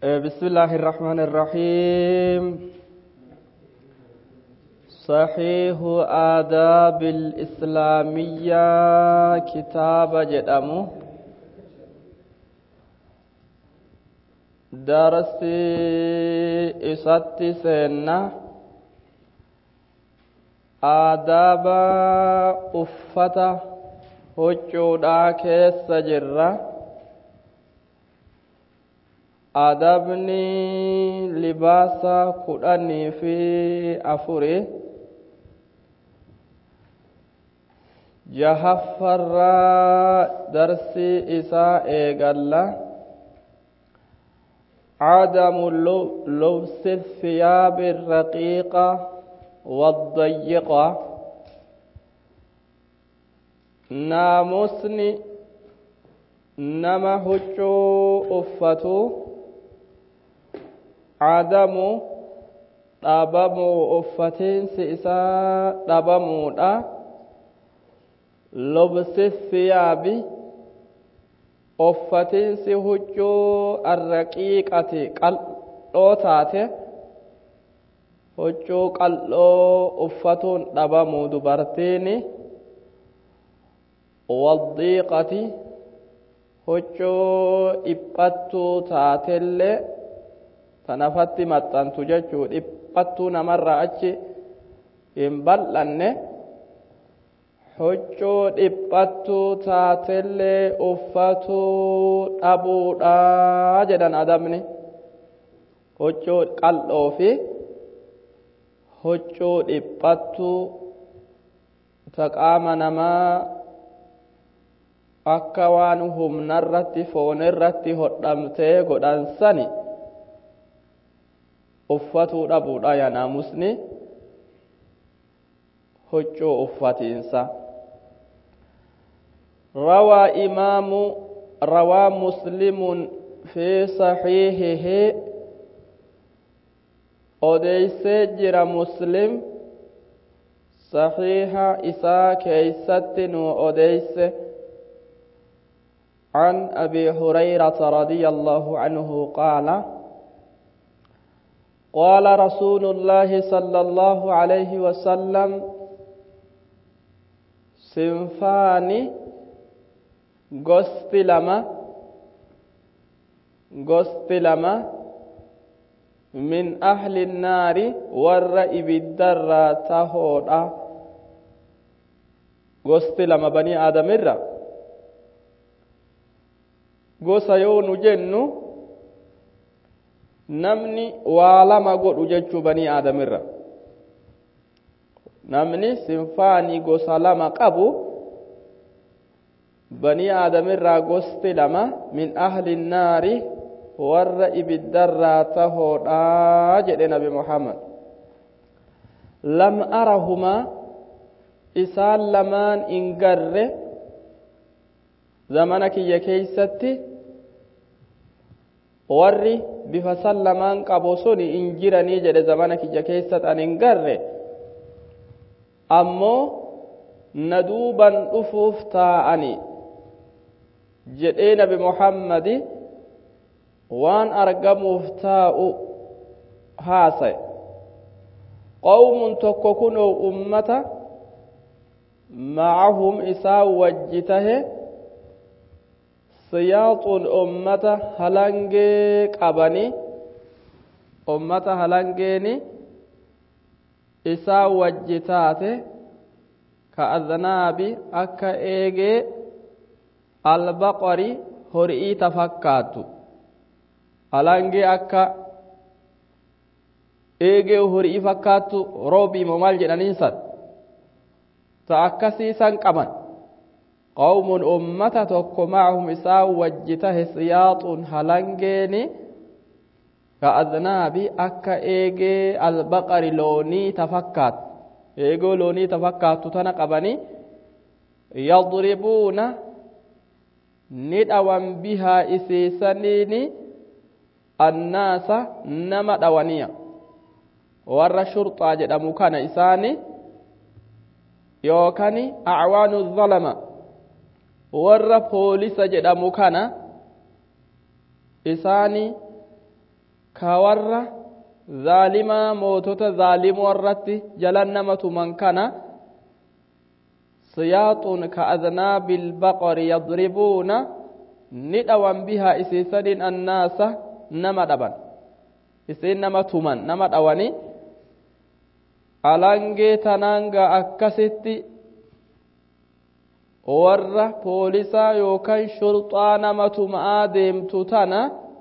بسم الله الرحمن الرحيم صحيح آداب الإسلامية كتاب جدامو درسي إساتي سنة آداب أفتا هجودا كيس جرّة adabni libaasa kudhanii fi afuri jahaffarraa darsii isaa eegalla عدم لبس الثياب الرقيقة والضيقة ناموسني نما هجو أفتو cadamu dhabamuu uffatiinsi isaa dhabamuudha lobsi thiyaabi uffatiinsi huccuu arraqiiqati qal'oo taate huccuu qal'oo uffatuun dhabamuu dubartiini waddiiqati huccuu dhiphattuu taatellee tanafatti maxxantu jechuu dhiphattuu namarraa achi hin bal'anne huccuu dhiphattuu taatellee uffatuu dhabuudha jedhan adabni huccuu qal'oo fi huccuu dhiphattuu ta qaama namaa akka waan humnarratti foonirratti hodhamtee godhansani uffatuu dhabuudha yaa naamusni huccuu uffatiinsa rawaa imaamu rawaa muslimun fi saxiihihi odeeysee jira muslim saxiiha isaa keeysatti nu odeeyse عن أبي هريرة رضي الله عنه قال قال رسول الله صلى الله عليه وسلم صنفان غست لما غست لما من أهل النار والرئب الدرة تهودا غست لما بني آدم الرّ gosa yoo nu jennu namni waa lama godhu jechuu banii aadamirra namni sinfaanii gosa lama qabu banii aadamirraa gosti lama min ahli naari warra ibiddarraa tahoodhaa jedhe nabi muhammad lam arahumaa isaan lamaan in garre zamana kiyya keeysatti warri bifa san lamaan qabu sun in jiranii jedhe zamana kiyya keessatti an hin garre ammoo na duuban dhufuuf taa'ani jedhee nabi muhammadi waan argamuuf taa'u haasaye qawmun tokko kunoo ummata macahum isaa wajji tahe siyaaxuun ummata halangee qabani ummata halangeeni isaa wajji taate ka aznaabi akka eegee albaqari horii tafakkaattu halangee akka eegee horii fakkaattu roobiimo maal jedhaniinsan ta akkasiisan qaban قوم أمة تكو معهم إساء وجته سياط هلنجيني كأذناب أكا إيجي البقر لوني تفكات إيجو لوني تفكات تنقبني يضربون ندعوان بها إسيسنيني الناس نما دوانيا ور شرطة جدامو كان إساني يوكاني أعوان الظلمة warra poolisa jedhamu kana isaani ka warra zaalimaa mootota zaalimoo irratti jalan nama tuman kana siyaaxuun ka adnaabi ilbaqari yadribuuna ni dhawan bihaa isiisadin annaasa nama dhaban isiin nama tuman nama dhawani alangee tanaanga akkasitti warra poolisaa yookaan shurxaa nama tumaa deemtu tana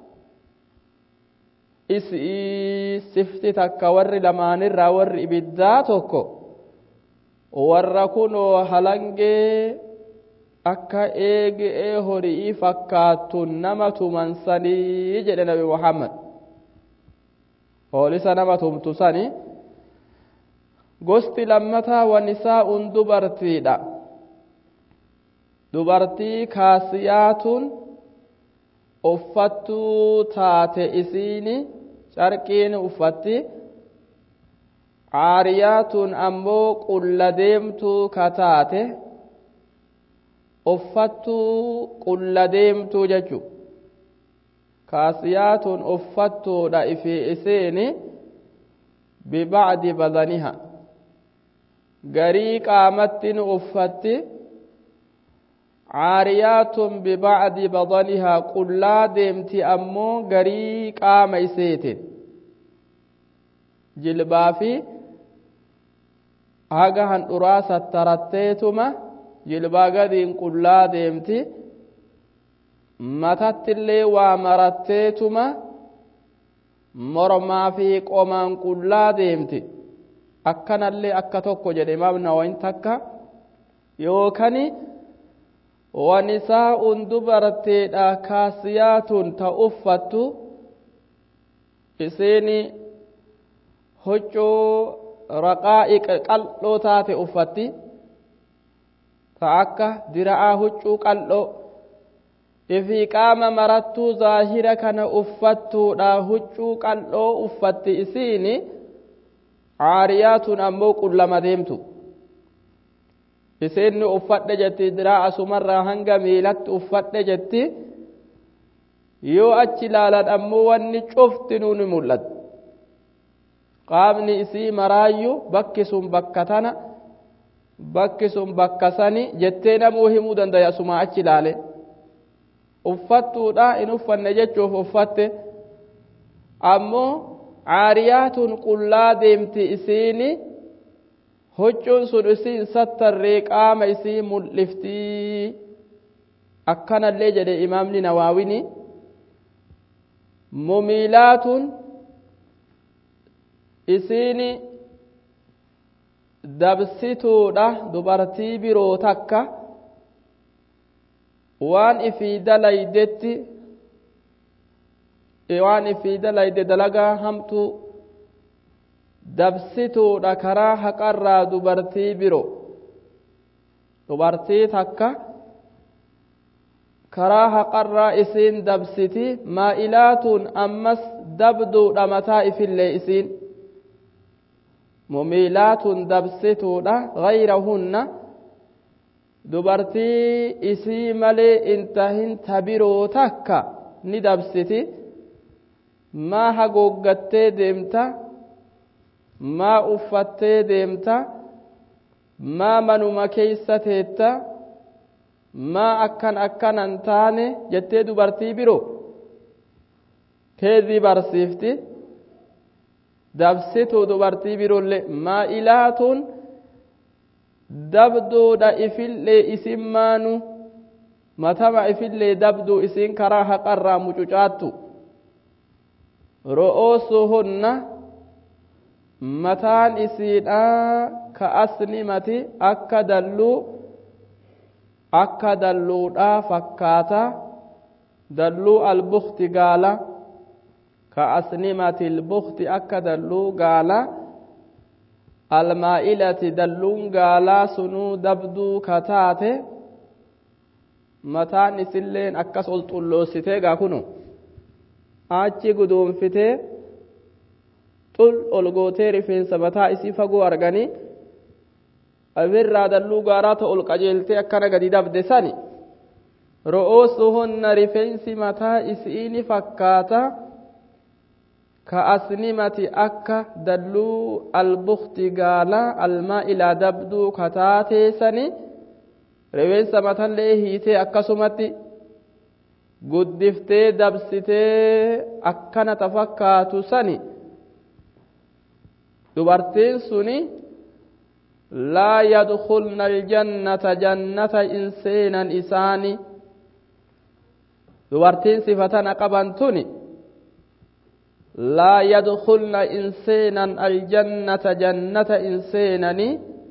isii sifti takka warri lamaanirraa warri ibiddaa tokko warra kunoo halangee akka eegee horii fakkaattu nama tuman sanii jedhe nabi muhammad poolisa nama tumtu sani gosti lammataa wanisaa'un dubartiidha dubartii kaasiyaatuun uffattuu taate isiini carqiin uffatti caariyaatuun ammoo qulla deemtuu ka taate uffattuu qulla deemtuu jechu kaasiyaatuun uffattuudha ifi isiini bibacdi badaniha garii qaamattiin uffatti caariyaatun bibacdi badanihaa qullaa deemti ammoo garii qaama iseetin jilbaa fi haga handhuraa sattaratteetuma jilbaa gadiin qullaa deemti matattillee waa maratteetuma mormaa fi qomaan qullaa deemti akkanallee akka tokko jedhe imaam nawawiin takka yookani wanisaa'un dubarteedha kaasiyaatun ta uffattu isiini huccuu raqaa'iq qal'oo taate uffatti ta akka dira'aa huccuu qal'oo ifii qaama marattuu zaahira kana uffattuudha huccuu qal'oo uffatti isiini caariyaatun ammoo qullama deemtu isiinni uffadhe jetti diraa asumarraa hanga miilatti uffadhe jetti yoo achi ilaalan ammoo wanni cufti nuuni mul'atu qaamni isii maraayyu bakki sun bakka tana bakki sun bakka sani jettee namuu himuu dandaya asumaa achi ilaale uffattuudha in uffanne jechuuf uffatte ammoo caariyaatun qullaa deemti isiini huccuun sun isiin sattarree qaama isii mul'iftii akkanallee jedhe imaamni nawaawini mumiilaatun isiini dabsituudha dubartii biroo takka waan ifii dalaydetti waan ifii dalayde dalagaa hamtuu dabsituudha karaa haqarraa dubartii biroo dubartii takka karaa haqarraa isiin dabsiti maa'ilaatuun ammas dabduudha mataa ifillee isiin mumiilaatuun dabsituudha gayrahunna dubartii isii malee intahin tabiroo takka ni dabsiti maa hagooggattee deemta maa uffattee deemta maa manuma keeysa teetta maa akkan akkanan taane jettee dubartii biroo keezii barsiifti dabsitu dubartii biroollee maa'ilaatuun dabduudha ifillee isin maanu matama ifillee dabduu isin karaa haqarraa mucucaattu ro'oosuhunna mataan isiidhaa ka asnimati akka dalluu akka dalluudhaa fakkaata dalluu albukti gaala ka asnimati albukti akka dalluu gaala almaa'ilati dalluun gaalaa sunuu dabduu ka taate mataan isilleen akkas ol xulloositee gaa kunu achi guduunfitee xul ol gootee rifeensa mataa isii fagoo arganii abirraa dalluu gaaraa ta ol qajeeltee akkana gadi dabde sani ro'oosuhunna rifeensi mataa isiini fakkaata كأسنمة أكا دلو البخت قالا الماء إلى دبدو كتاتي سني روين سمتان ليه أكا سمتي guddiftee dabsitee akkana tafakkaatu sani dubartiin suni laa yadkulna aljannata jannata in seenan isaani dubartiin sifatana qaban tuni laa yadkulna in seenan aljannata jannata in seenani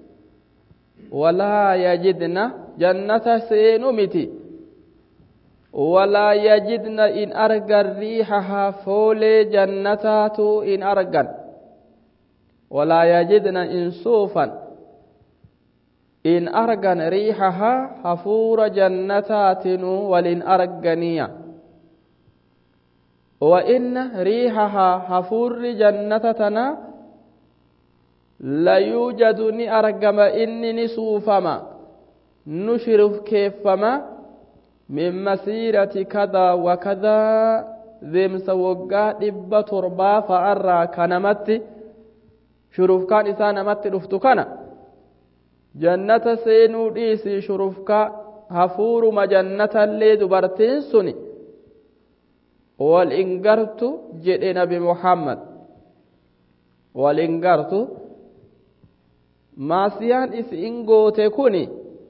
walaa yajidna jannata seenu miti ولا يجدن إن أرجن ريحها فولي جنتات إن أرجن ولا يجدن إن صوفا إن أرجن ريحها حفور جنتات ولن أرجنيا وإن ريحها حفور جنتتنا لا يوجد أرجم إني صوفما نشرف كيفما من مسيرة كذا وكذا ذمس وقا دب تربا فأرى كنمت شرف كان إسان مت رفت كان جنة سينو ديسي شرف كا هفور مجنة اللي دبرتين سني والإنقرت جئ نبي محمد والإنقرت ما سيان إس إنقو تكوني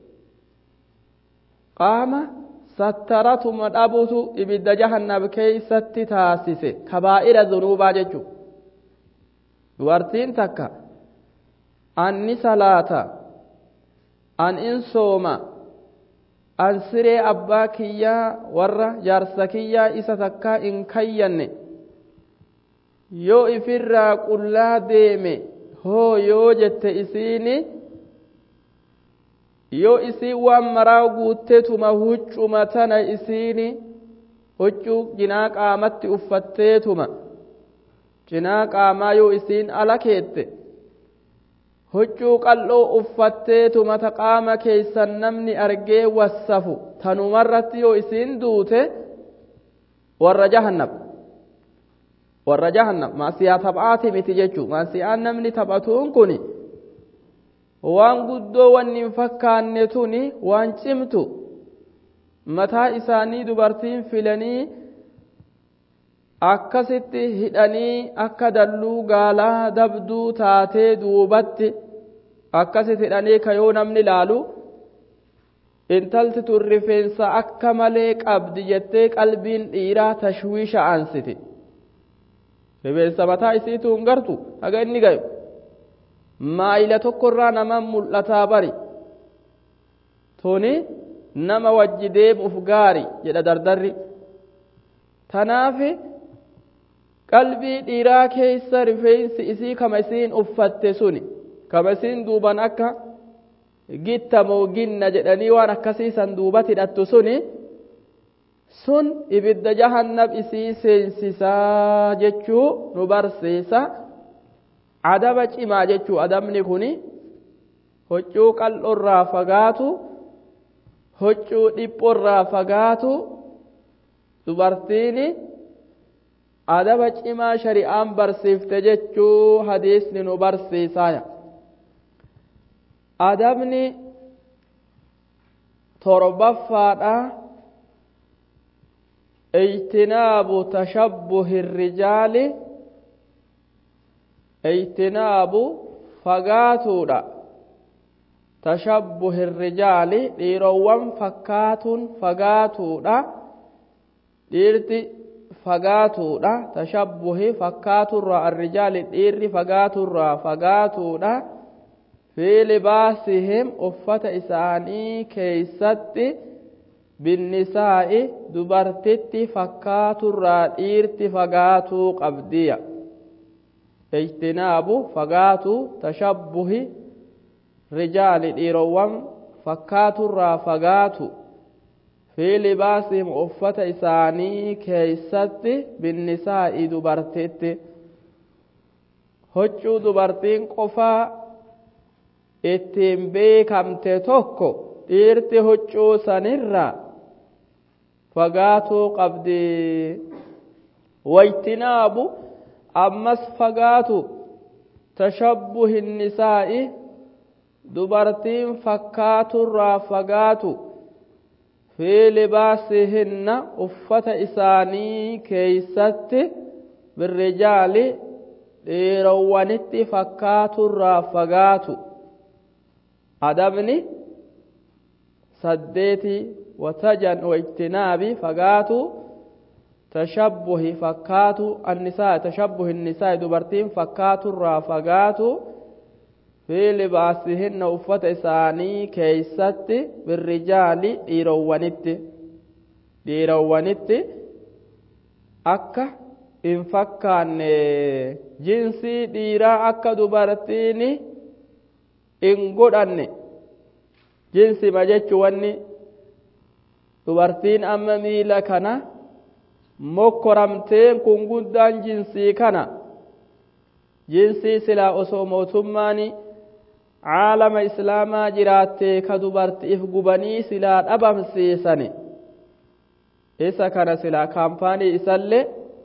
قام sattaratuma dhabutu ibidda jahannam keeysatti taasise kabaa'ira zunuubaa jechu dubartiin takka anni salaata an in sooma an siree abbaa kiyyaa warra jaarsa kiyyaa isa takkaa in kayyanne yoo ifirraa qullaa deeme hoo yoo jette isiini yoo isiin waan maraa guutteetuma huccuma tana isiini huccuu jinaa qaamatti uffatteetuma jinaa qaamaa yoo isiin ala keette huccuu qal'oo uffatteetuma ta qaama keessan namni argee wassafu tanumarratti yoo isiin duute warra jahannam warra jahannam maasiyaa taphaati miti jechuu maasiyaan namni taphatuun kuni waan guddoo wanni hin fakkaanne tuni waan cimtu mataa isaanii dubartiin filanii akkasitti hidhanii akka dalluu gaalaa dabduu taatee duubatti akkasitti hidhanii ka yoo namni laalu intalti tun rifeensa akka malee qabdi jettee qalbiin dhiiraa tashwiisha aansiti rifeensa mataa isiitu hin gartu haga inni gayu maayila tokkorraa nama mul'ataa bari tuni nama wajji deemuuf gaari jedha dardarri tanaaf qalbii dhiiraa keessa rifeensi isii kama isiin uffatte suni kama isiin duuban akka gitta mooginna jedhanii waan akkasiisan duubatti hidhattu suni sun ibidda jahannam isii seensisaa jechuu nu barsiisa adaba cimaa jechuu adabni kun huccuu qal'oorraa fagaatu huccuu dhiphoorraa fagaatu dubartiin adaba cimaa shari'aan barsiifte jechuu hadiisni nu barsiisaya adabni torbaffaadha ijtinaabu tashabbuhi irrijaali ijtinaabu fagaatuudha tashabbuhi irrijaali dhiirowwan fakkaatuun fagaatuudha dhiirti fagaatuudha tashabbuhi fakkaaturraa arrijaali dhiirri fagaaturraa fagaatuudha fi libaasihim uffata isaanii keeysatti binnisaa'i dubartitti fakkaaturraa dhiirti fagaatuu qabdiya ijtinaabu fagaatuu tashabbuhi rijaali dhiirowwan fakkaaturraa fagaatu fi libaasihim uffata isaanii keeysatti binnisaa'i dubartitti huccuu dubartiin qofaa ittiin beekamte tokko dhiirti huccuu sanirraa fagaatuu qabdi wajtinaabu ammas fagaatu tashabbuhi nisaa'i dubartiin fakkaaturraa fagaatu fi libaasihinna uffata isaanii keeysatti birrijaali dhiirowwanitti fakkaaturraa fagaatu adabni saddeeti watajan waijtinaabi fagaatu tashabbuhi fakkaatu annisaa tashabbuhi nisaa dubartiin fakkaaturraa fagaatu fi libaasihinna uffata isaanii keeysatti birrijaali dhiirowwanitti dhiirowwanitti akka hin fakkaanne jinsii dhiiraa akka dubartiin hin godhanne jinsima jechu wanni dubartiin amma miila kana mokkoramteen kun guddaan jinsii kana jinsii silaa osoo mootummaan caalama islaamaa jiraattee ka dubartiif gubanii silaa dhabamsiisani isa kana silaa kaampaanii isallee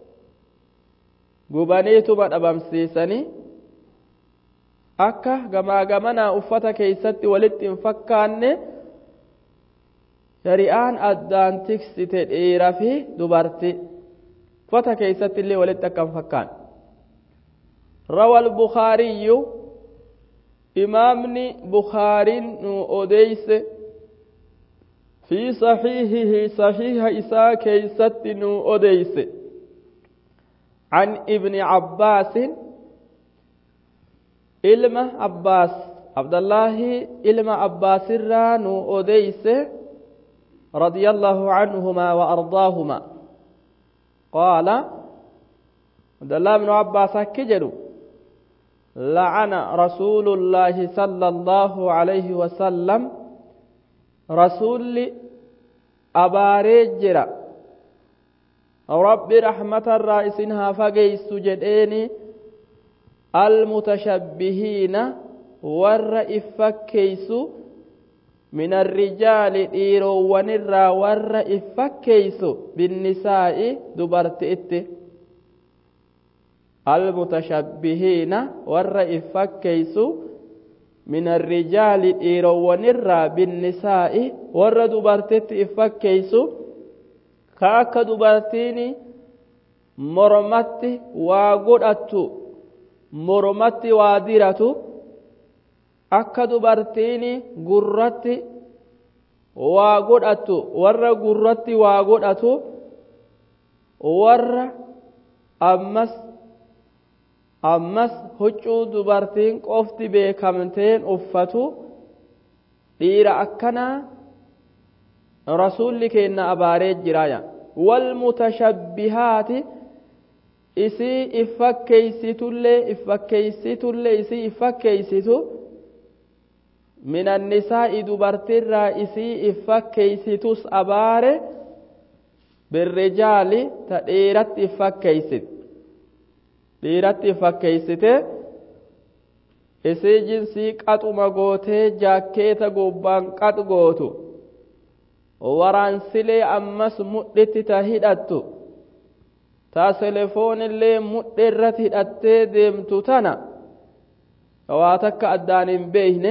gubaniituma dhabamsiisanii akka gamaa gamanaa uffata keeysatti walitti hin fakkaanne shari'aan addaan tiksite dhiira fi dubarti uffata keeysatti illee walitti akka hin fakkaanne روى البخاري إمامني بخاري أوديس في صحيحه صحيح إساء كيست أوديس عن ابن عباس ilma abbaas abdallahi ilma abbaasirraa nu odeyse رضي الله عنهما وأرضاهما قال عبد الله بن عباس كجلوا لعن رسول الله صلى الله عليه وسلم رسول أباريجرا رب رحمة الرئيسها فقيس جديني المتشبهين ور إفكيس من الرجال إيرو ونرى ور إفكيس بالنساء دبرت إتي المتشبهين ور إفكيس من الرجال إيرو ونرى بالنساء ور دبرت إفكيس كاك دبرتيني مرمت وقدأت mormatti waa diratu akka dubartiin gurratti waa godhatu warra gurratti waa godhatu warra ammas ammas huccuu dubartiin qofti beekamteen uffatu dhiira akkanaa rasuulli keenna abaaree jiraaya walmutashabbihaati isii iffakkeeysitullee iffakkeeysitullee isii iffakkeeysitu min annisaa'i dubartirraa isii iffakkeeysitus abaare birrijaali ta dhiiratti iffakkeeysite dhiiratti iffakkeeysite isii jinsii qaxuma gootee jaakkeeta gubbaan qax gootu waraansilee ammas mudhitti ta hidhattu taa telefoonillee mudhe irratti hidhattee deemtu tana waa takka addaan hin beeyne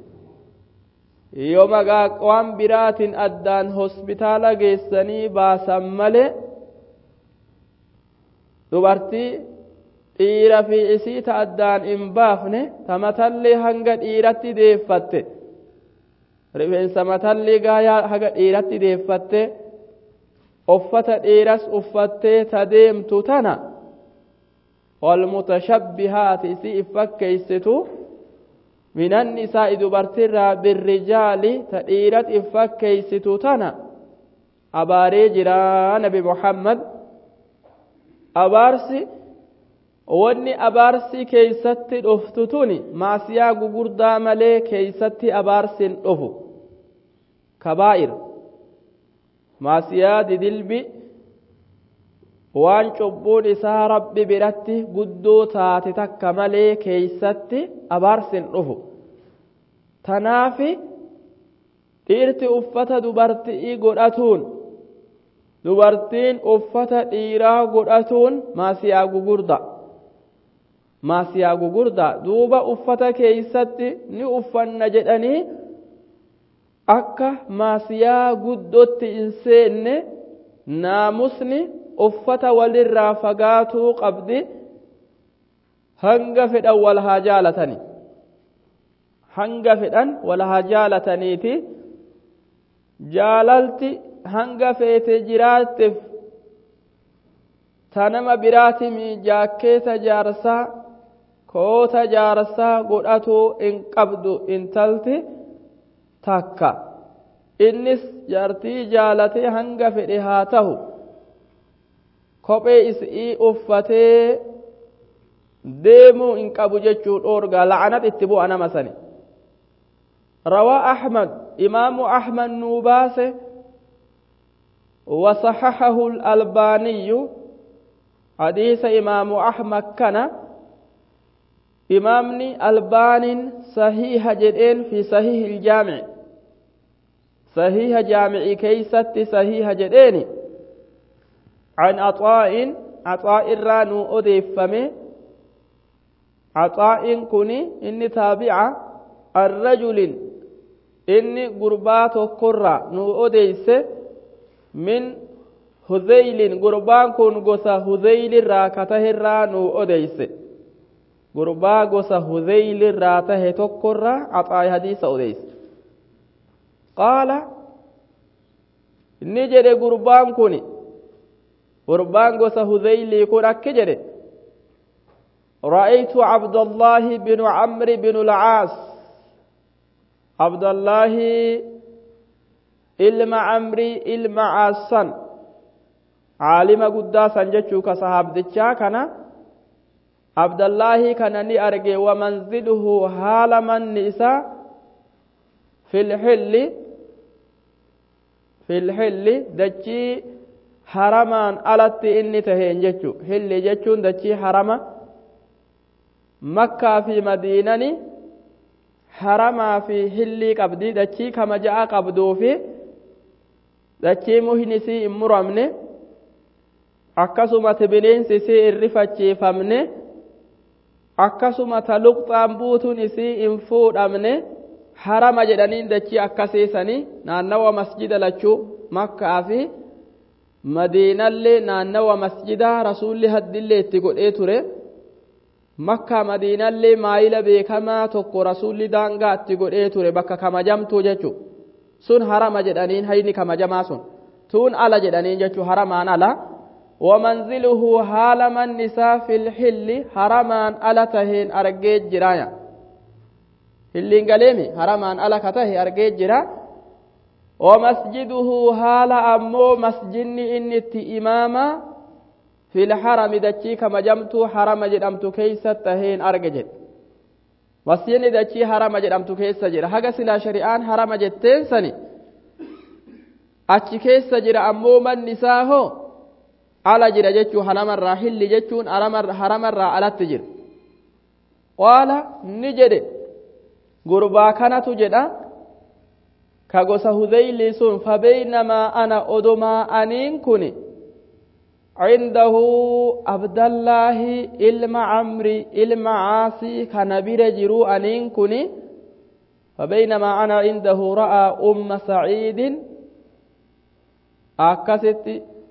yoo magaa waan biraatiin addaan hospitaala geessanii baasan malee dubartii dhiira fi isii ta addaan hin baafne ta matallee hanga dhiiratti deeffatte rifeensa matallee gaayaa haga dhiiratti deeffatte uffata dhiiras uffattee ta deemtu tana walmutashabbihaati isii iffakkeeysitu minan isaa'i dubartirraa birrijaali ta dhiirat iffakkeeysitu tana abaaree jiraa nabi muhammad abaarsi wanni abaarsi keeysatti dhuftu tuni maasiyaa gugurdaa malee keeysatti abaarsin dhufu kabaa'ir maasiyaa didilbi waan cubbuun isaa rabbi biratti guddoo taate takka malee keeysatti abaarsin dhufu tanaafi dhiirti uffata dubartii godhatuun dubartiin uffata dhiiraa godhatuun maasiyaa gugurda maasiyaa gugurdaa duuba uffata keeysatti ni uffanna jedhanii akka maasiyaa guddotti hin seenne naamusni uffata walirraa fagaatuu qabdi hanga fedhan wal haa jaalatani hanga fedhan wal haa jaalataniiti jaalalti hanga feete jiraatteef ta nama biraatimi jaakkeeta jaarsaa koota jaarsaa godhatuu hin qabdu intalti takka innis jaartii jaalatee hanga fedhe haa tahu kophee isii uffatee deemuu hin qabu jechuu dhoorgaa la'anat itti bu'a nama sani rawaa ahmad imaamu ahmad nuu baase وصححه الألباني حديث إمام أحمد كان إمامني ألبان صحيح جدين في صحيح الجامع صحيح جامع كيست صحيح جدين عن عطاء عطاء الرانو أديفمه عطاء كني إني تابعة الرجل إني قربات كرة نو أديس من هذيل قربان كن قصة هذيل راكته الرانو أديس gurbaa gosa huzeyliirraa tahe tokkorraa axaayi hadiisa odeyse qaala inni jedhe gurbaan kun gurbaan gosa huzeylii kun akki jedhe رأيت عبد الله بن عمرو بن العاص عبد الله ilma amrii ilma caassan caalima guddaa san jechuu ka sahaabdichaa kana abdallaahi kana ni arge wamanziluhu haala manni isaa filxilli filxilli dachii haramaan alatti inni taheen jechu hilli jechuun dachii harama makkaa fi madiinani haramaa fi hillii qabdi dachii kama ja'a qabduu fi dachii muhnisii hin muramne akkasumatti bineensi isii hin rifachiifamne akkasuma ta luqxaan buutuun isii hin fuudhamne harama jedhaniin dachii akkasiisanii naannawa masjida lachuu makkaa fi madiinallee naannawa masjidaa rasuulli haddillee itti godhee ture makkaa madiinallee maayila beekamaa tokko rasuulli daangaa itti godhee ture bakka kamajamtuu jechuu sun harama jedhaniin hayni kamajamaa sun tuun ala jedhaniin jechuu haramaan ala ومنزله حال من نساء في الحل حرمان ألا تهين أرجيت جرايا هلين قليمي حرمان ألا كته أرجيت جرا ومسجده حال أمو مسجن إن إماما في الحرم دچي كما جمتو حرم جدمتو كيسة تهين أرجيت مسجن دچي حرم جدمتو كيسة جرا حق سلا شريان حرم جتين سني أچي كيسة جرا أمو من نساء هو ala jira jechuu haramarraa hilli jechuun haramarraa alatti jira qaala ni jedhe gurbaa kanatu jedha ka gosa huzeylii sun fabeynamaa ana odomaa aniin kun عنده عبد الله إلما عمري إلما عاصي كان برجرو أنين كني فبينما أنا عنده رأى أم سعيد أكست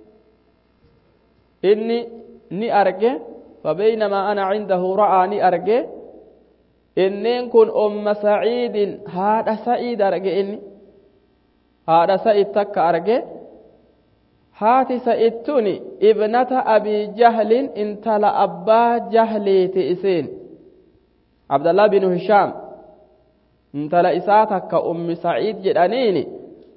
inni ni arge فبينما أنا عنده رأى ni arge inneen kun umma saciidin haadha sa'iid arge inni haadha sa'id takka arge haati sa'idtuni ibnata abii jahlin intala abbaa jahliiti isiin abdallah binu hishaam intala isaa takka ummi saciid jedhaniini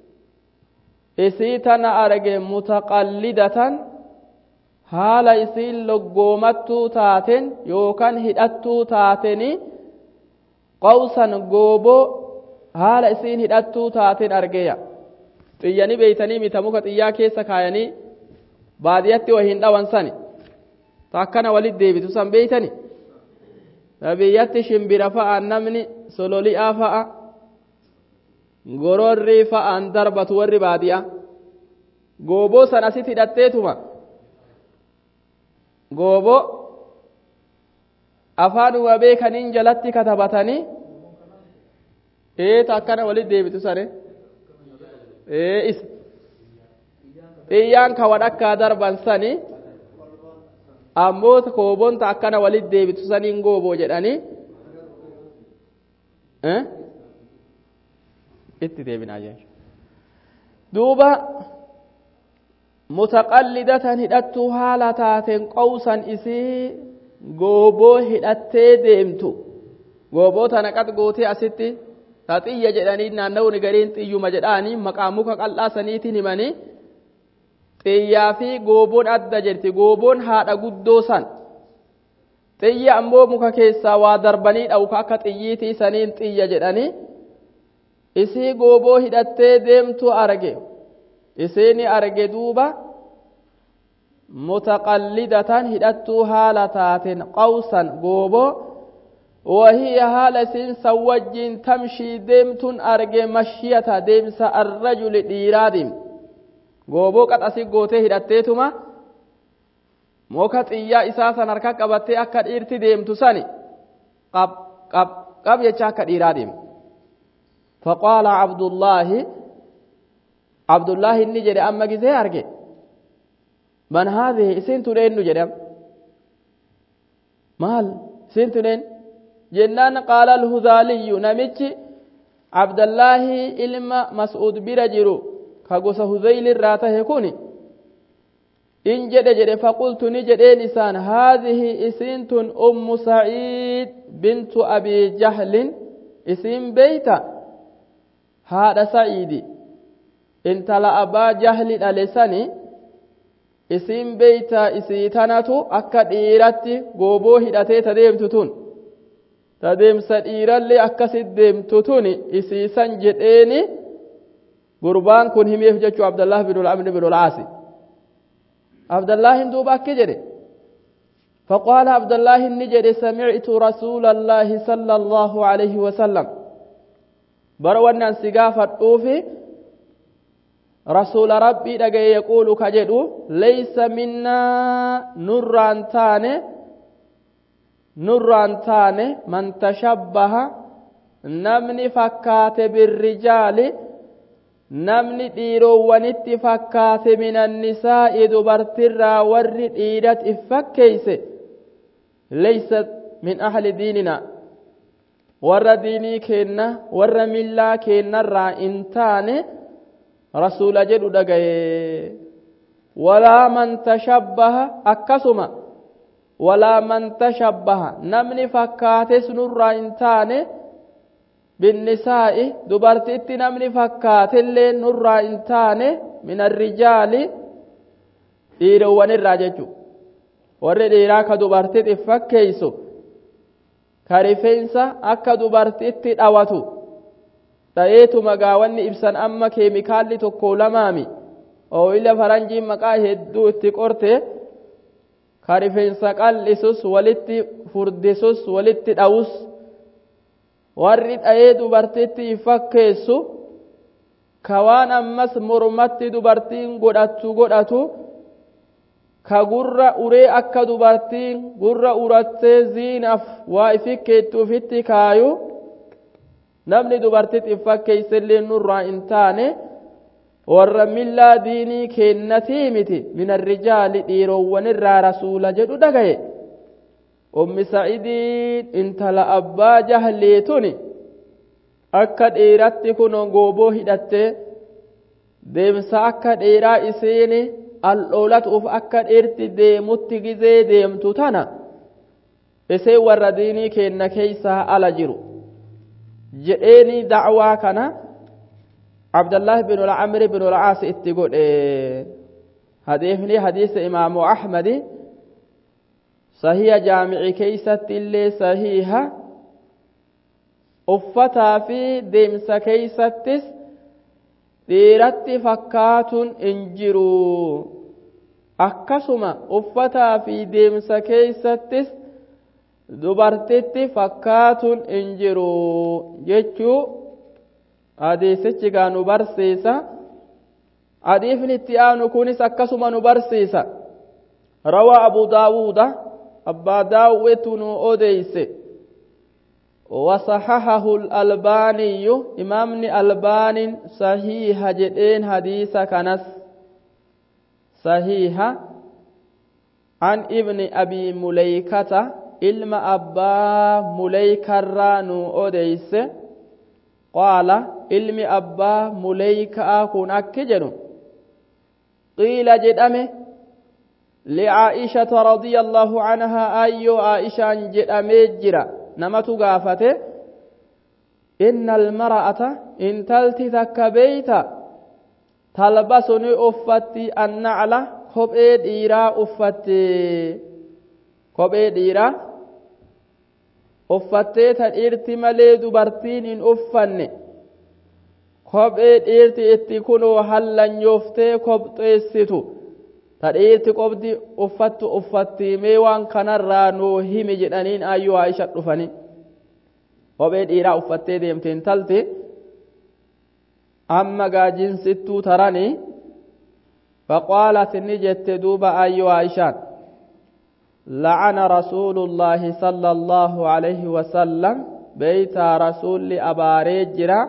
isii tana arge mutaqallidatan haala isiin loggoomattuu taaten yookaan hidhattuu taateni qawsan gooboo haala isiin hidhattuu taaten argeya xiyyanii beeytanii mita muka xiyyaa keessa kaayanii baadiyatti wa hin dhawan sani ta akkana walit deebitu san beeytani biyyatti shimbira fa'a namni sololi'aa fa'a gororrii fa'aan darbatu warri baadiyaa gooboo san asit hidhatteetuma goobo afaanuma beekaniin jalatti katabatanii eeta akkana walit deebitu sare ee isa xiyyaan ka wadhakkaa darban sani ammoo koobonta akkana walit deebitu saniin gooboo jedhanii itti deebinaa jechuudha duuba mutaqallidatan hidhattuu haala taateen qowsan isii gooboo hidhattee deemtu gooboo tana qad gootee asitti ta xiyya jedhanii naanna'uun gariin xiyyuma jedhaanii maqaa muka qal'aa saniitiin himanii xiyyaa fi gooboon adda jirti gooboon haadha guddoo san xiyya ammoo muka keessaa waa darbanii dhawuka akka xiyyiitii saniin xiyya jedhanii isii gooboo hidhattee deemtu arge isiini arge duuba mutaqallidatan hidhattuu haala taateen qawsan gooboo وهي حال سين سوجين تمشي ديمتون أرجع مشيتا ديمسا الرجل ديرادم gooboo qaxasi gootee hidhatteetuma muka xiyyaa isaa san harka qabattee akka dhiirti deemtu sani qab qab qab jecha akka dhiiraa deemtu faqaala abdullaahi abdullaahi inni jedhe amma gisee arge man haadhihi isin tudheennu jedhe maal isin tudheen jennaan qaala alhudaaliyyu namichi abdallaahi ilma mas'uud bira jiru ka gosa huzayli irraa tahe kun in jedhe jedhe faqultu ni jedheen isaan haadhihi isiin tun ummu saciid bintu abii jahlin isiin beeyta haadha sa'iidi intala abbaa jahli dhale sani isiin beeyta isii tanatu akka dhiiratti gooboo hidhatee ta deemtu tun ta deemsa dhiirallee akkasit deemtu tun isiisan jedheeni gurbaan kun himeef jechuu abdallah bin amr bin ulcaasi abdallahin duuba akki jedhe فقال عبد الله النجد سمعت رسول الله صلى الله عليه وسلم بروانا سقافة الطوفي رسول ربي دقى يقول كجدو ليس منا نران تاني نران تاني من تشبه نمني فكات بالرجال namni dhiirowwanitti fakkaate minannisaa'i dubartirraa warri dhiirat if fakkeeyse leeysat min ahli diinina warra diinii keenna warra millaa keennarraa in taane rasuula jedhu dhagaye walaa man tashabbaha akkasuma walaa man tashabbaha namni fakkaates nurraa in taane بالنساء دبرتي نمني فكات اللي نرى انتان من الرجال dhiirowwan irraa jechu warri dhiiraa ka dubartitti fakkeeysu ka rifeensa akka dubartitti dhawatu ta'eetu magaawanni ibsan amma keemikaalli tokko lamaami ooyila faranjiin maqaa hedduu itti qorte ka rifeensa qal'isus walitti furdisus walitti dhawus warri dha'ee dubartitti fakkeessu ka waan ammas mormatti dubartiin godhattu godhatu ka gurra uree akka dubartiin gurra urattee ziinaaf waa ifikkeettu ufitti kaayu namni dubartitti fakkeessillee nurraa hin taane warra millaa diinii kennatii miti min arrijaali dhiirowwanirraa rasuula jedhu dhagaye ummi sa'idiin intala abbaa jahleetuni akka dhiiratti kun gooboo hidhattee deemsa akka dhiiraa isiini aldhoolatuuf akka dhiirti deemutti gizee deemtu tana isee warra diinii kenna keeysaa ala jiru jedheeni dacwaa kana abdallah bin ulcamri bin ulcaas itti godhe hadiifni hadiisa imaamu ahmadi sahiha jaamici keeysatti illee sahiha uffataa fi deemsa keeysattis dhiiratti fakkaatuun hin jiru akkasuma uffataa fi deemsa keeysattis dubartitti fakkaatuun hin jiru jechuu hadiisichi gaa nu barsiisa hadiifni itti aanu kunis akkasuma nu barsiisa rawaa abu daawuuda أبا داوت أوديس وصححه الألباني إمام الألبان صحيح جدين حديث كنس صحيح عن ابن أبي مليكة علم أبا مليكة رانو أوديس قال علم أبا مليكة كن أكجن قيل جدأمه لعائشة رضي الله عنها أيو عائشة جدأمه جرأ namatu gaafate inna almar'ata intalti takka beeyta talbasu ni uffatti annacla kophee dhiiraa uffatte kophee dhiiraa uffattee ta dhiirti malee dubartiin hin uffanne kophee dhiirti itti kunoo hallanyooftee kobxeessitu ta dhiirti qobdi uffattu uffattiimee waan kanarraa nuu himi jedhaniin ayyuu aisha dhufanii kophee dhiiraa uffattee deemte intalti amma gaajinsittuu taranii فقالت نجت دوبا أيها عائشة لعن رسول الله صلى الله عليه وسلم بيت رسول أباريجرا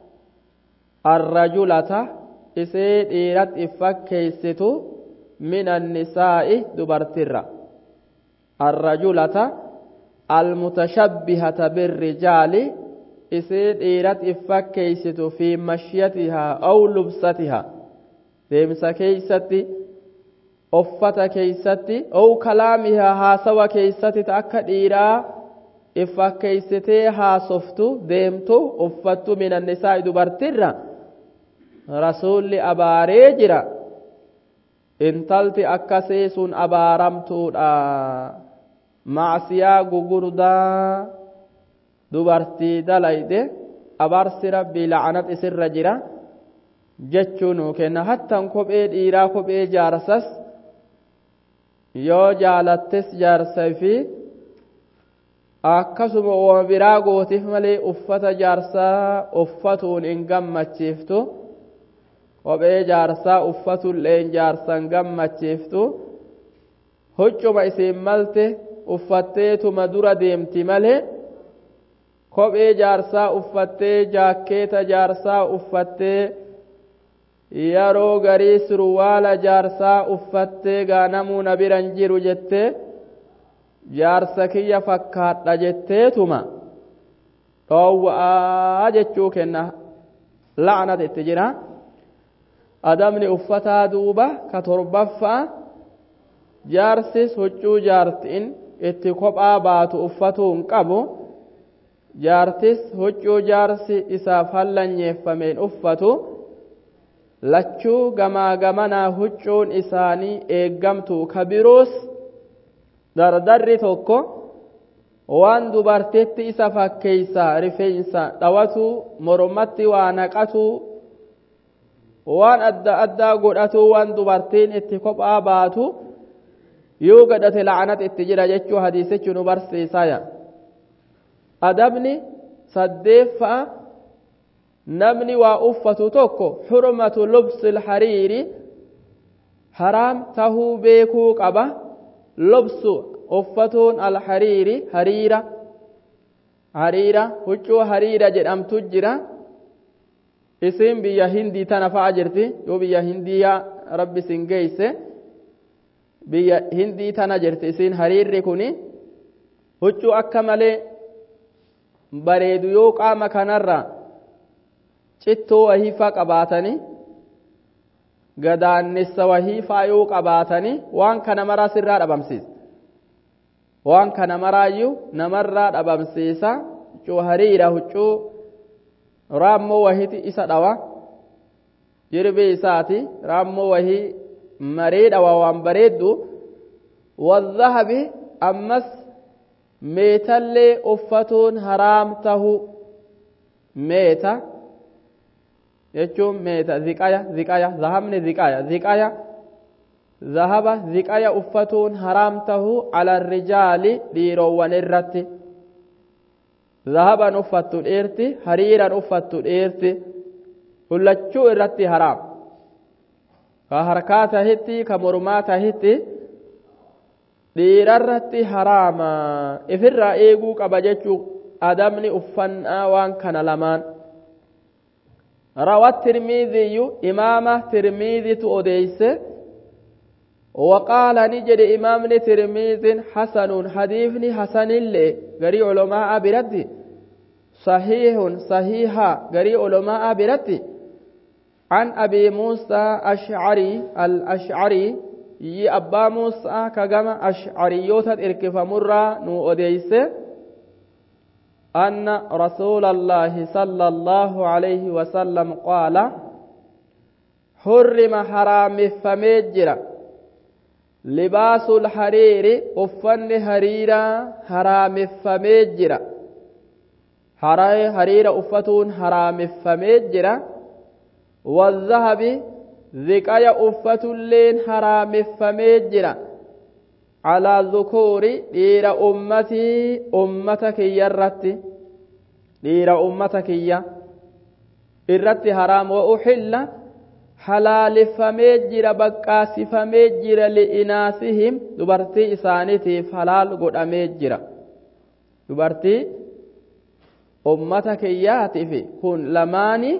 الرجلة إسيد إيرت إفكيستو من النساء دبرترة الرجلة المتشبهة بالرجال إسيد إيرت إفكيست في مشيتها أو لبستها deemsa keeysatti uffata keeysatti ou kalaamihaa haasawa keeysatti ta akka dhiiraa iffakkeeysitee haasoftu deemtu uffattu min annisaa'i dubartirra rasuulli abaaree jira intalti akkasii sun abaaramtuudha macsiyaa gugurdaa dubartii dalayde abarsi rabbii la'anat isirra jira jechuu nuu kenna hattan kophee dhiiraa kophee jaarsas yoo jaalattes jaarsay fi akkasuma uuma biraa gootiif malee uffata jaarsaa uffatuun hin gammachiiftu kophee jaarsaa uffatullee jaarsan gammachiiftu huccuma isiin malte uffatteetuma dura deemti malee kophee jaarsaa uffattee jaakkeeta jaarsaa uffattee yeroo garii surwaala jaarsaa uffattee gaanamuu na biran jiru jettee jaarsa kiyya fakkaadha jetteetuma dhoowwa'aa jechuu kenna la'anat itti jira adamni uffataa duuba ka torbaffaa jaarsis huccuu jaartiin itti kophaa baatu uffatuu hin qabu jaartis huccuu jaarsi isaaf hallanyeeffameen uffatu lachuu gamaa gamanaa huccuun isaanii eeggamtu ka biroos dardarri tokko waan dubartitti isa fakkeeysa rifeensa dhawatu mormatti waa naqatu waan adda addaa godhatu waan dubartiin itti kophaa baatu yoo gadhate la'anat itti jira jechuu hadiisichi nu barsiisaya adabni saddeeffa'a namni waa uffatu tokko xurmatu lubsi ilhariiri haraam tahuu beekuu qaba lubsu uffatuun alhariiri hariira hariira huccuu hariira jedhamtu jira isin biyya hindii tana fa'a jirti yoo biyya hindiyaa rabbi sin geeyse biyya hindii tana jirti isin hariirri kuni huccuu akka malee bareedu yoo qaama kanarra cittoo wahiifaa qabaatanii gadaannessa wahiifaa yoo qabaatanii waan kana maraa sirraa dhabamsiisa waan kana maraayyuu namarraa dhabamsiisa huccuu hariira huccuu raammoo wahiti isa dhawa jirbii isaati raammoo wahii maree dhawa waan bareeddu wadhahabi ammas meetallee uffatuun haraam tahu meeta jechuun meeta ziqaya ziqaya zahabni ziqaya ziqaya zahaba ziqaya uffatuun haraam tahu ala rijaali dhiirowwan irratti zahaban uffattu dhiirti hariiran uffattu dhiirti hullachuu irratti haraam ka harkaa tahitti ka mormaa tahitti dhiirarratti haraama ifirraa eeguu qaba jechuu adabni uffannaa waan kana lamaan روى الترمذي إمام ترمذي أديس وقال نجد إمام ترمذي حسن حديث حسن اللي قري علماء بردي صحيح صحيحة قري علماء بردي عن أبي موسى أشعري الأشعري يي أبا موسى كجمع أشعريوتا إركف مرة نو أديس أن رسول الله صلى الله عليه وسلم قال حرم حرام فمجرا لباس الحرير أفن هريرا حرام فمجرا حرير أفتون حرام فمجرا والذهب ذكايا أفة اللين حرام فمجرا على ذكور دير أمتي أمتك يرت دير أمتك يا irratti haraam wa uxilla halaaleffamee jira baqqaasifamee jira li'inaasihim dubartii isaaniitiif halaal godhamee jira dubartii ummata kiyyaatiif kun lamaani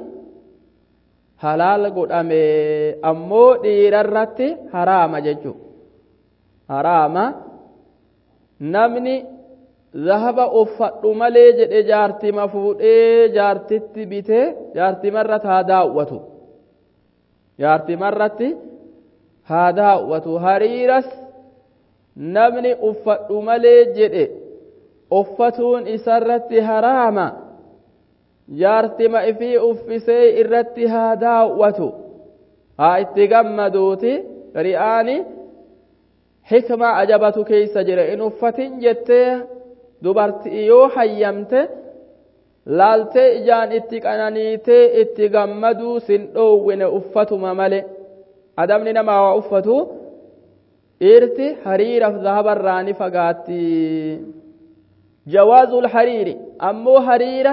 halaal godhame ammoo dhiirarratti haraama jechuudha haraama namni zahaba uffadhu malee jedhe jaartima fuudhee jaartitti bitee jaartimarra haa daawwatu jaartimarratti haa daawwatu hariiras namni uffadhu malee jedhe uffatuun isarratti haraama jaartima ifii uffisee irratti haa daawwatu haa itti gammaduuti ri'aani hikma ajabatu keeysa jira in uffatin jettee dubartii yoo hayyamte laaltee ijaan itti qananiitee itti gammaduu sin dhoowwine uffatuma male adabni namaa waa uffatu dhiirti hariiraaf zahabarraa ni fagaatti jawaazul hariiri ammoo hariira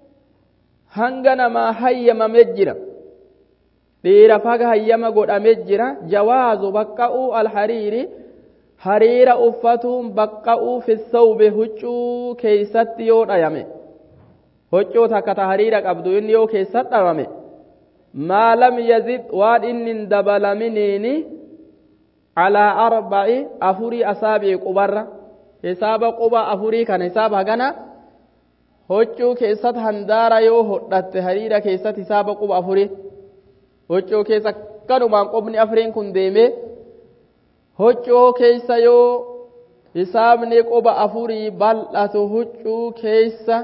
hanga namaa hayyamame jira dhiira faga hayyama godhame jira jawaazu baqqa'uu alhariiri hariira uffatuun baqqa'uu fi sawbe huccuu keeysatti yoo dhayame huccuu takka ta hariira qabdu inni yoo keessatti dhayame maa lam yazid waan inni hin dabalaminiini calaa arba'i afurii asaabii qubarra hisaaba quba afurii kana hisaaba hagana huccuu keessatti handaara yoo hodhatte hariira keessatti hisaaba quba afurii huccuu keessa kanumaan qubni afuriin kun deemee huccuu keessa yoo hisaabni quba afurii bal'atu huccuu keessa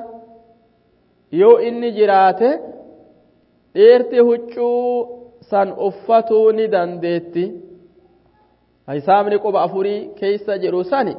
yoo inni jiraate dhiirti huccuu san uffatuu ni dandeetti hisaabni quba afurii keessa jiru sani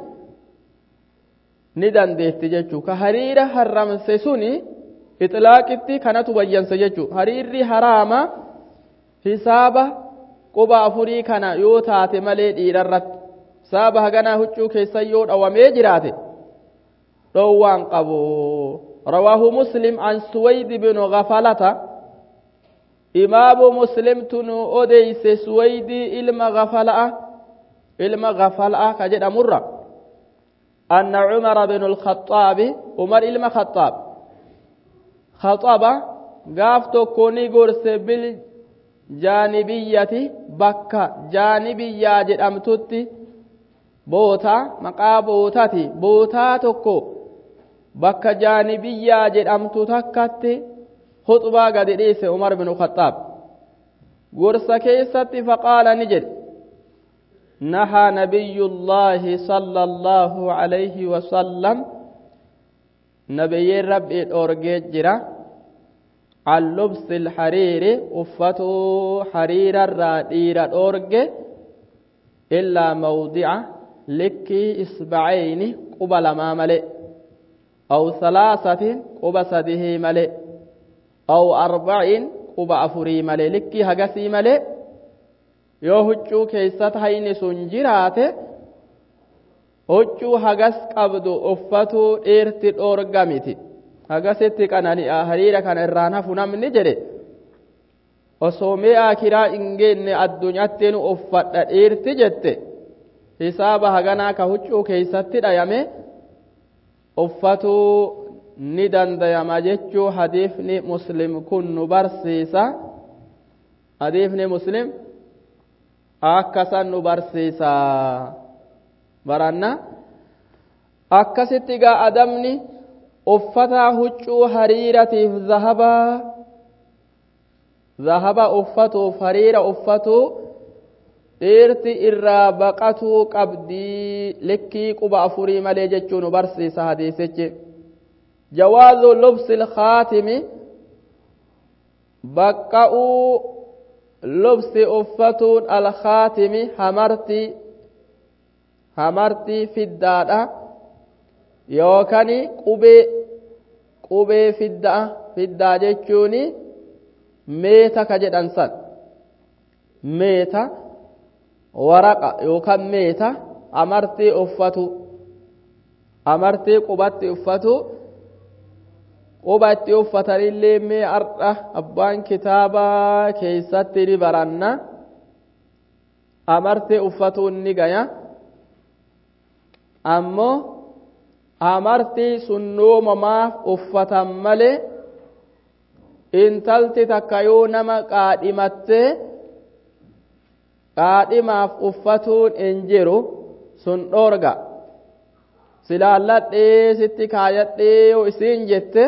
ni dandeetti jechuu ka hariira harramse suni ixlaaqitti kanatu bayyanse jechuu hariirri haraama hisaaba quba afurii kana yoo taate malee dhiirarratti hisaaba haganaa huccuu keessa yoo dhawamee jiraate dhoowwaan qabu rawaahu muslim an suwaydi binu gafalata imaamu muslimtu nu odeyse suwaydii ilma gafala'a ilma gafala'a ka jedhamurra أن عمر بن الخطاب عمر إلما خطاب خطب قاف تكوني قرس بالجانبية بكة جانبية جدامتوتي بوتا مقا بوتاتي بوتا تكو بكة جانبية جدامتو تكتي خطبة قد ليس عمر بن الخطاب قرس كيستي فقال نجد نهى نبي الله صلى الله عليه وسلم نبي ربي أورجيت جرا عن لبس الحرير أفتو حرير الرادير أورج إلا موضع لكي إصبعين قبل ما ملئ أو ثلاثة قب سده ملئ أو أربعين قب أفري ملئ لكي هقسي ملئ yoo huccuu keessatti hayni sun jiraate huccuu hagas qabdu uffatuu dhiirti dhoorgamiti hagasitti qanani'a hariira kana irraan hafu namni jedhe osoo mee akiraa hin geenne addunyaatti nu uffadha dhiirti jette hisaaba haganaa ka huccuu keeysatti dhayame uffatuu ni dandayama jechuu hadiifni muslim kun nu barsiisa hadiifni muslim akkasan nu barsiisa baranna akkasitti gaa adamni uffataa huccuu hariiratiif zahabaa zahaba uffatuuf hariira uffatuu dhiirti irraa baqatuu qabdii likkii quba afurii malee jechuu nu barsiisa hadiisichi jawaazu lubsi ilkaatimi baqqa'uu lubsi uffatuun alkaatimi hamartii hamartii fiddaadha yookaan qubee qubee fiddaa fiddaa jechuun meeta ka jedhan san meeta waraqa yookaan meeta amartii uffatu amartii qubatti uffatu quba itti uffatanillee mee ardha abbaan kitaabaa keessatti ni baranna amartii uffatuun ni gaya ammoo amartii sunnoomamaaf uffatan malee intalti takka yoo nama qaadhimattee qaadhimaaf uffatuun hin jiru sun dhoorga silaalladhee sitti kaayadhee yoo isiin jette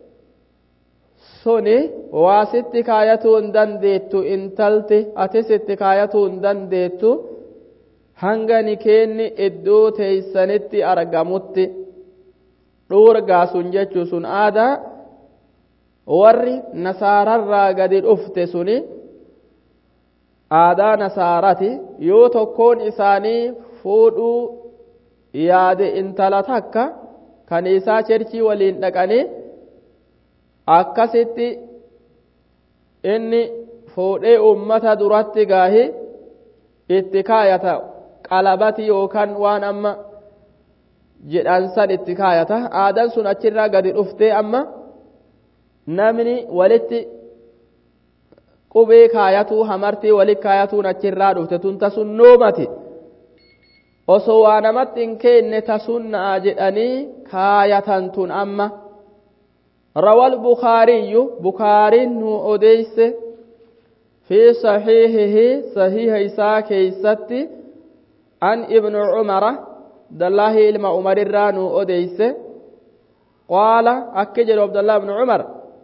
suni waa sitti kaayatuu hin dandeettu intalti ati sitti kaayatuu hin dandeettu hanga nikeenni iddoo teeysanitti argamutti dhoorgaa sun jechuu sun aadaa warri nasaararraa gadi dhufte suni aadaa nasaarati yoo tokkoon isaanii fuudhuu yaade intala takka kan isaa cherchii waliin dhaqanii akkasitti inni fuudhee ummata duratti gaahi itti kaayata qalabati yookaan waan amma jedhan san itti kaayata aadaan sun achirraa gadi dhuftee amma namni walitti qubee kaayatuu hamartii walit kaayatuun achirraa dhufte tun tasun noomati osoo waa namatti hin keenne tasunnaa jedhanii kaayatan tun amma rawal bukaariyyu bukaariin nu odeyse fi saxiihihi sahiiha isaa keeysatti an ibnu cumara abdallahi ilma umarirraa nu odeyse qaala akki jedhu abdallah ibnu cumar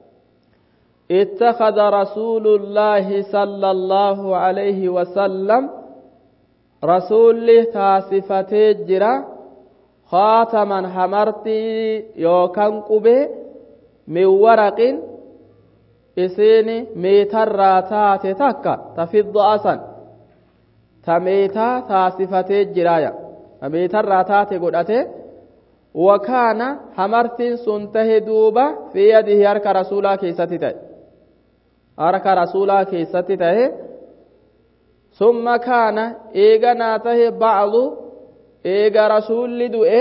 اتخذ رسول الله صلى الله عليه وسلم رسول تاسفتي جرا خاتما حمرتي يوكان قبي من ورق إسيني ميتر راتات تكا تفض أسن تميتا تاسفتي جرايا ميتر راتات قدأتي وكان حمرتين سنته دوبا في يده هرك رسولا كيستي تأي harka rasuulaa keessatti tahe summa kaana eeganaa tahe bacdu eega rasuulli du'e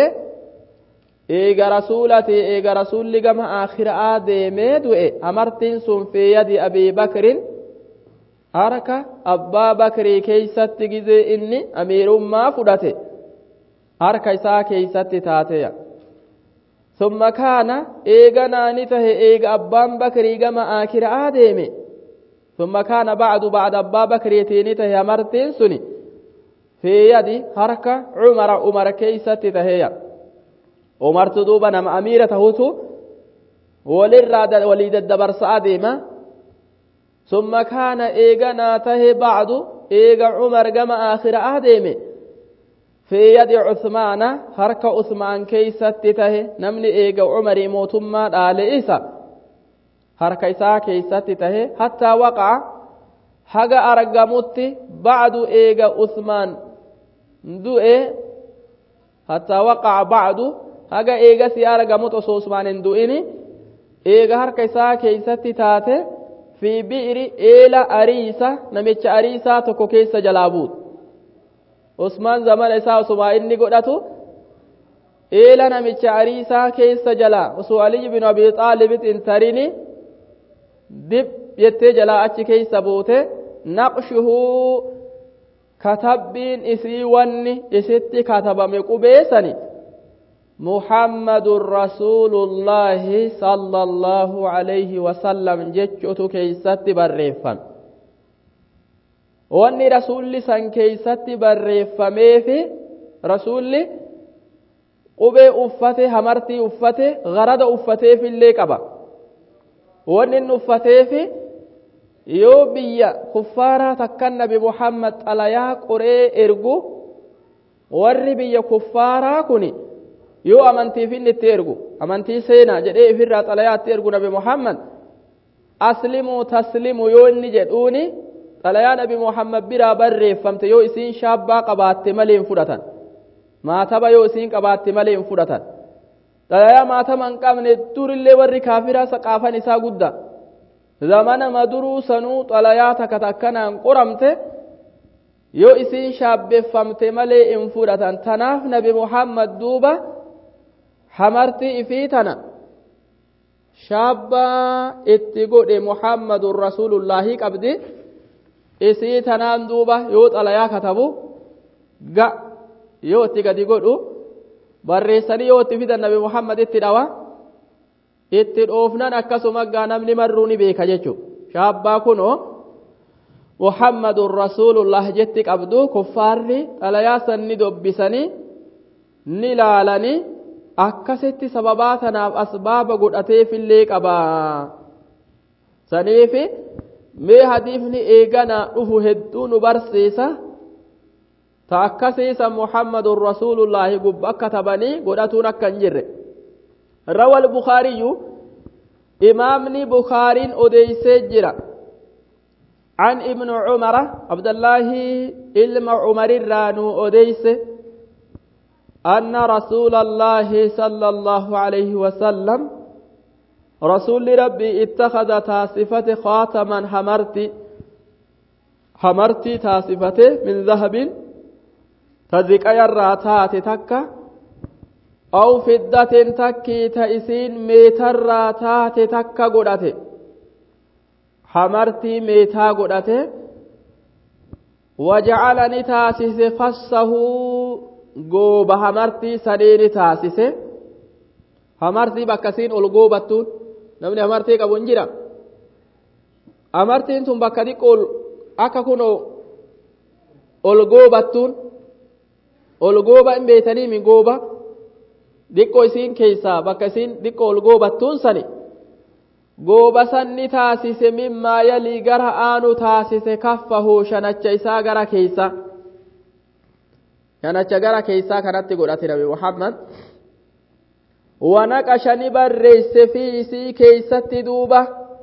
eega rasuulati eega rasuulli gama aakhiraa deemee du'e amartiin sun fi yadi abii bakrin harka abbaa bakrii keeysatti gizee inni amiirummaa fudhate harka isaa keeysatti taateya summa kaana eeganaa ni tahe eega abbaan bakrii gama aakhiraa deeme ثم كان بعد بعد أبا بكر يتيني مرتين سني في يدي حركة عمر عمر كيسة تهيا عمر تدوبا نم أميرة هوتو وللراد وليد الدبر سعديما ثم كان إيغنا تهي بعد إيغا عمر جمع آخر آدمي في يد عثمان حركة عثمان كيسة تهي نمني إيغا عمر موتما آل إيسا harka isaa keeysatti tahe hattaa waqa'a haga argamutti bacdu eega usmaan du'e hattaa waqa'a bacdu haga eegasi argamut osoo usmaan hin du'ini eega harka isaa keeysatti taate fi bi'ri eela ariisa namicha ariisaa tokko keessa jalaa buut usmaan zamana isaa osuma inni godhatu eela namicha ariisaa keessa jalaa osoo aliy bin abi xaalibit hin tarini dib jettee jalaa achi keeysa buute naqshuhu katabbiin isii wanni isitti katabame qubeessani muhammadun rasuulullaahi sallallahu alayhi wasallam jechuutu keeysatti barreeffame wanni rasuulli san keeysatti barreeffameefi rasuulli qubee uffate hamartii uffate garada uffateefillee qaba wanni inni uffateefi yoo biyya kuffaaraa takkan nabi muhammad xalayaa qoree ergu warri biyya kuffaaraa kun yoo amantiif inni itti ergu amantii seenaa jedhee ifirraa xalayaa itti ergu nabi muhammad aslimuu taslimu yoo inni jedhuuni xalayaa nabi muhammad biraa barreeffamte yoo isiin shaabbaa qabaatte malee hin fudhatan maataba yoo isiin qabaatte malee hin fudhatan xalayaa maatama hin qabne durillee warri kaafiraa saqaafan isaa guddaa zamana maduruu sanuu xalayaa takka takkanaan qoramte yoo isiin shaabbeeffamte malee hin fudhatan tanaaf nabi muhammad duuba hamartii ifii tana shaabbaa itti godhe muhammadun rasuulullaahi qabdi isii tanaan duuba yoo xalayaa katabu ga yoo itti gadi godhu barreessanii yoo itti fidan nabi muhammad itti dhawa itti dhoofnan akkasuma gaa namni marruu ni beeka jechuudha shaabbaa kunoo muhammadun rasuulullah jetti qabdu kuffaarri xalayaa san ni dobbisanii ni laalanii akkasitti sababaa tanaaf asbaaba godhateefillee qaba saniifi mee hadiifni eeganaa dhufu hedduu nu barsiisa ta akkasiisa muhammadun rasuulullaahi gubba akka tabanii godhatuun akka hin jirre روى البخاري إمامني بخاري أديسي جرا عن ابن عمر عبد الله إلم عمر الرانو أديس أن رسول الله صلى الله عليه وسلم رسول ربي اتخذ تاسفة خاتما حمرتي حمرتي تاسفة من ذهب تذكى الراتات تكه أو فدة تكي تئسين ميتر تات تكا قدته حمرتي ميتا قدته وجعلني تاسس فصه قوب حمرتي سنين تاسس حمرتي بكسين القوبتون نمني حمرتي قبون جرا حمرتين ثم بكدي قول أكا كنو القوبتون القوبة إن بيتني من قوبة diqqoo isiin keessaa bakka isiin diqqoo ol goobattuun sani gooba sanni taasise mimmaa yalii gara aanu taasise kaffahu shanacha isaa gara keessa shanacha gara keessaa kanatti godhate nabi muhammad wanaqasha ni barreesse fi isii keeysatti duuba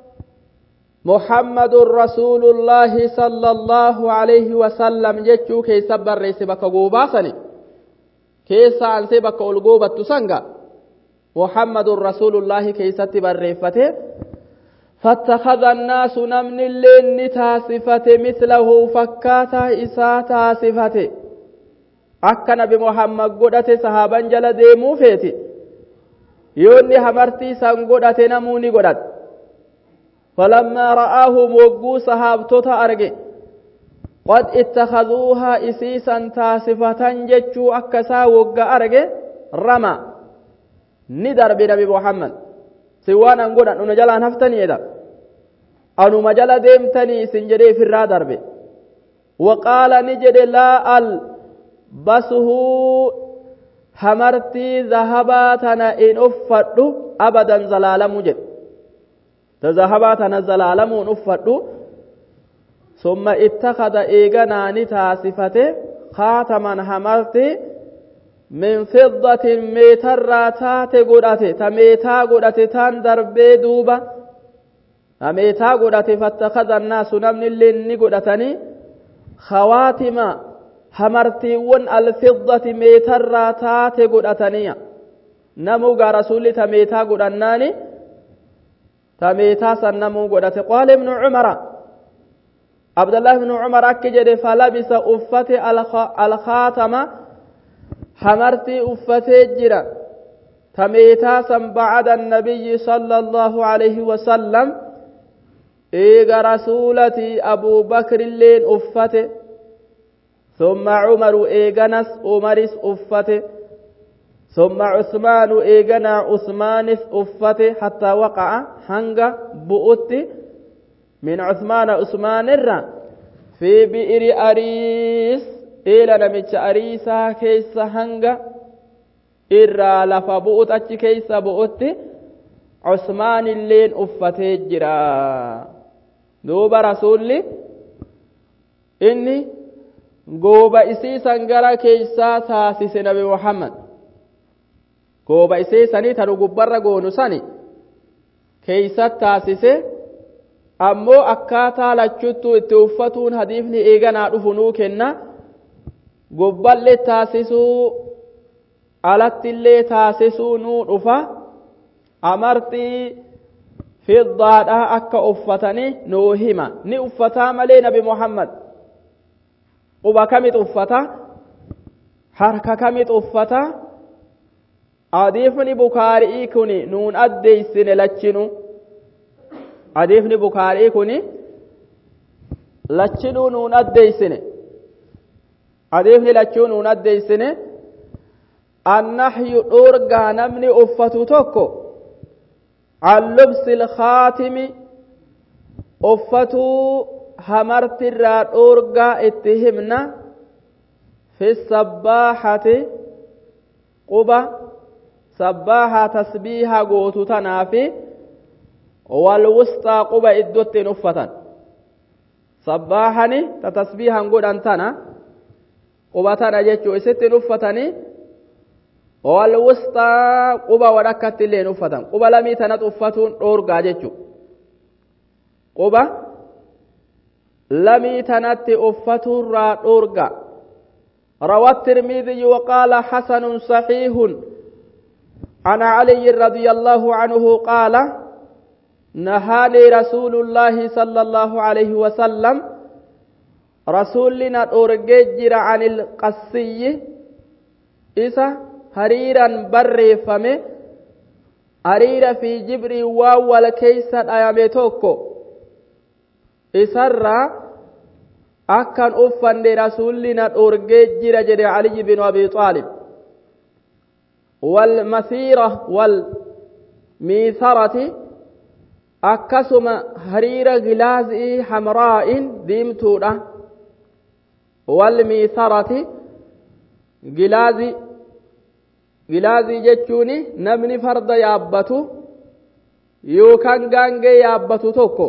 محمد رسول الله صلى الله عليه وسلم جتشو كيسا بريس بك قوباسني keessa ansee bakka ol goobattu sanga muhammadun rasuulullaahi keeysatti barreeffate فاتخذ الناس نمن اللين تاسفة مثله فكاتا إسا تاسفة akka nabi muhammad godhate sahaaban jala deemuu feeti yoonni hamartii san godhate namuu ni godhate falammaa ra'aahum wogguu sahaabtota arge qad ittakhadhuuhaa isiisan taasifatan jechuu akka isaa wogga arge rama ni darbe nabi muhammad si waan an godhan una jalaan haftanii edha anuma jala deemtanii isin jedhee ifirraa darbe waqaala ni jedhe laa al basuhuu hamartii zahabaa tana in uffadhu abadan zalaalamu jedhe ta zahabaa tana zalaalamuun uffadhu ثم اتخذ إيغناني تاسفته خاتما همرتي من فضة ميتر تات قدته تميتا قدته تان دربي دوبا تميتا قدته فاتخذ الناس نمن اللي نقدتني خواتم همرتي ون الفضة ميتر تات قدتني نمو رسول تميتا قدناني تميتا سنمو قدته قال ابن عمر عبد الله بن عمر أكجد فلبس أفتي الخاتم حمرتي أفتي جرا تميتاسا بعد النبي صلى الله عليه وسلم إيغا رسولتي أبو بكر اللين أفتي ثم عمر إيغنس عمرس أفته ثم عثمان إيغنا عثمانس أفته حتى وقع هنغ بؤت من عثمان عثمان الرّ في بئر أريس إلى نمتش أريسا كيس هنغ إرى لفا بؤت أتش كيس بؤت عثمان اللين أفتي جرا دوب رسولي إني gooba isiisan gara keeysaa taasise nabi muhammad gooba isiisanii tanu gubbarra goonu sani keeysat taasise ammoo akkaataa lachuttuu itti uffatuun hadiifni eeganaa dhufu nuu kenna gubballee taasisuu alattillee taasisuu nuu dhufa amartii fiddaadha akka uffatanii nuu hima ni uffataa malee nabi muhammad quba kamit uffata harka kamit uffata hadiifni bukaarii kun nuun addeeysine lachinu hadiifni bukaarii kun lachinuu nuun addeeysine hadiifni lachuu nuun addeeysine annahyu dhoorgaa namni uffatu tokko an lubsi ilkaatimi uffatuu hamartirraa dhoorgaa itti himna fi sabbaaxati quba sabbaahaa tasbiiha gootu tanaafi walwusxaa quba iddootti hin uffatan sabbaaxani ta tasbiihan godhan tana quba tana jechuu isitti hin uffatanii walwusxaa quba wadhakkatti illee hin uffatan quba lamii tanat uffatuun dhoorgaa jechuu quba lamii tanatti uffaturraa dhoorga روى الترمذي وقال حسن صحيح عن علي رضي الله عنه قال نهاني رسول الله صلى الله عليه وسلم رسولنا أرججر عن القسي إسا هريرا بري فمه هريرا في جبري واو والكيسة أيامتوكو isarraa akkan uffanne rasuulli na dhorgee jira jedhe aliyi binu abi aalib walmasiira walmiisarati akkasuma hariira gilaazii hamraa'in diimtuudha walmiisarati gilaazii gilaazii jechuun namni farda yaabbatu yookaan gaangee yaabbatu tokko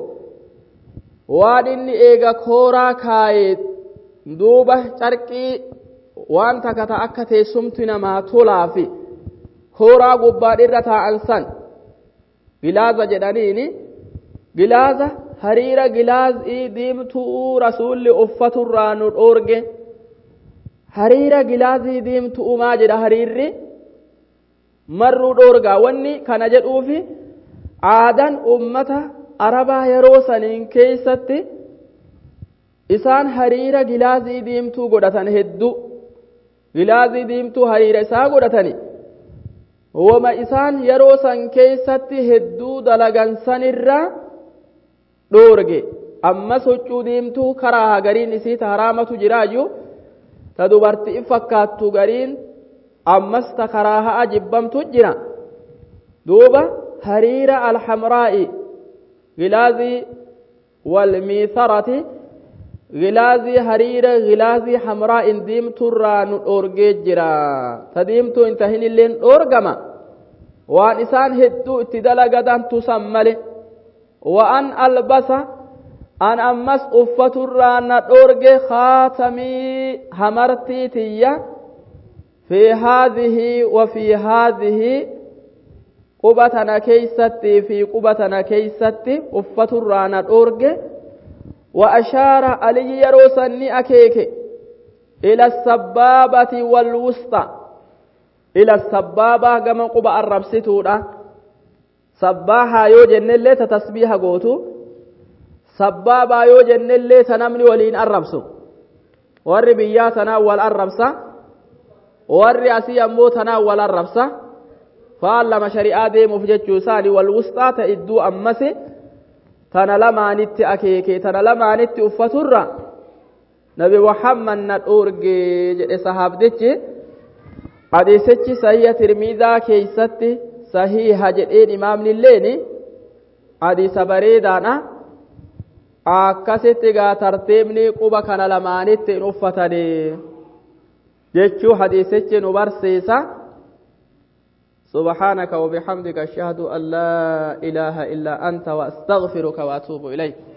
waan inni eega kooraa kaayee duuba carqii waan takata akka teessumti namaa tolaafi kooraa gubbaadhirra taa'an san gilaaza jedhaniini gilaaza hariira gilaazii diimtuu rasuulli uffaturraa nu dhoorge hariira gilaazii diimtuu maa jedha hariirri marruu dhoorgaa wanni kana jedhuufi aadan ummata arabaa yeroo saniin keeysatti isaan hariira gilaazii diimtuu godhatan hedduu gilaazii diimtuu hariira isaa godhatani wama isaan yeroo san keeysatti hedduu dalagan sanirra dhoorge ammas huccuu diimtuu karaa gariin isii ta haraamatu jiraayyuu ta dubartii fakkaattu gariin ammas ta karaa ha'a jibbamtu jira duuba hariira alhamraa'i gilaazii walmiisarati gilaazii hariira gilaazii hamraa'in diimturraa nu dhoorgee jira ta diimtuu hin tahin illeen dhoorgama waan isaan hedduu itti dalagadan tusan male وأن ألبس أن أمس أفة الرانا دورج خاتمي همرتي تيا في هذه وفي هذه قبتنا كيستي في قبتنا كيستي أفة الرانا دورج وأشار علي يروسني أكيك إلى السبابة والوسطى إلى السبابة كما قبا الربستودا sabbaahaa yoo jennellee ta tasbiiha gootu sabbaabaa yoo jennellee ta namni waliin arrabsu warri biyyaa tanaa wal arrabsa warri asii ammoo tanaa wal arrabsa faan lama shari'aa deemuuf jechuu isaani wal wusxaa ta idduu ammasi tana lamaanitti akeeke tana lamaanitti uffaturra nabi muhammad na dhoorge jedhe sahaabdichi hadiisichi sahiha tirmiizaa keeysatti sahiha jedheen imaamnilleeni hadiisa bareedaadha akkasitti gaa tartiibni quba kana lamaanitti hin uffatani jechuu hadiisichi nu barsiisa سبحانك وبحمدك أشهد أن لا إله إلا أنت وأستغفرك وأتوب إليك